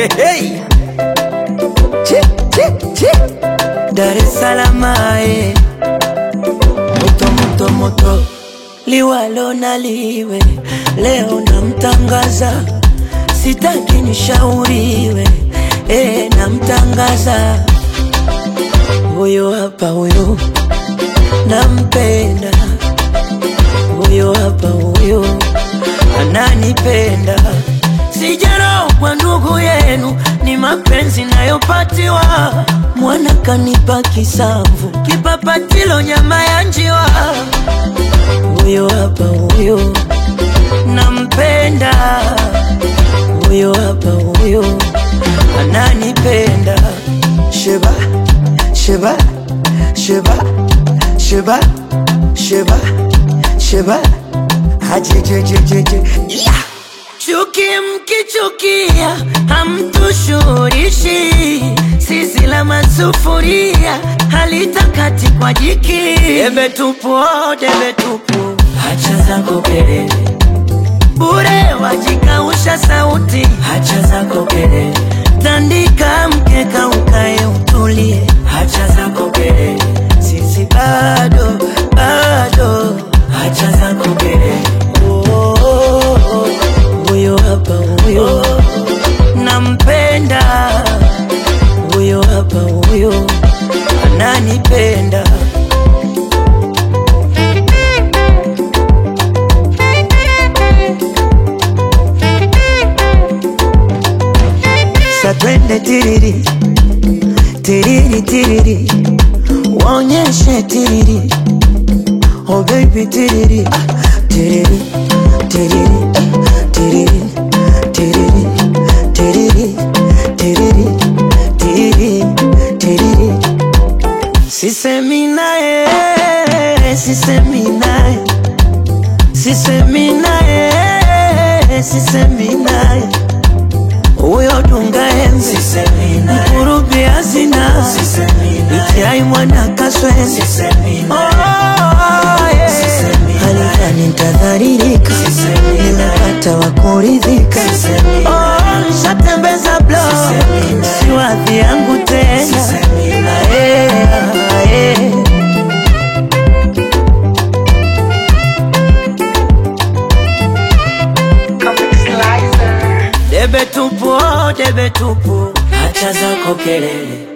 Hey. Chi, chi, chi. Dar es Salaam eh. moto moto moto liwalo na liwe leo namtangaza sitaki nishauriwe eh, namtangaza huyo hapa huyo nampenda huyo hapa huyo ananipenda sijarogwa ndugu yenu ni mapenzi nayopatiwa mwana kanipa kisamvu kipapatilo nyama ya njiwa huyo hapa huyo nampenda huyo hapa huyo ananipenda sheba sheba sheba sheba sheba sheba hajejejejeje yeah. Chuki mkichukia hamtushurishi, sisi la masufuria halitakati kwa jiki. Debe tupu, oh, debe tupu, hacha zako kelele bure, wajikausha sauti, hacha zako kelele, tandika mkeka ukae utulie, hacha zako kelele, sisi bado bado, hacha zako kelele oh, oh, oh, oh huyo hapa huyo nampenda huyo hapa huyo ananipenda satwende tiriri tiriri tiriri waonyeshe tiriri oh baby tiriri ah, tiriri tiriri tiriri tiriri tiriri tiriri tiriri tiriri sisemi naye sisemi naye sisemi naye sisemi naye huyo dunga embe mkurubi hazina itiai mwana kaswende halifani ntadharirika nimepata wa kuridhika Oh, nishatembeza blo si wadhi yangu tena Ae, ae. Debe tupu, oh, debe tupu, hacha zako kelele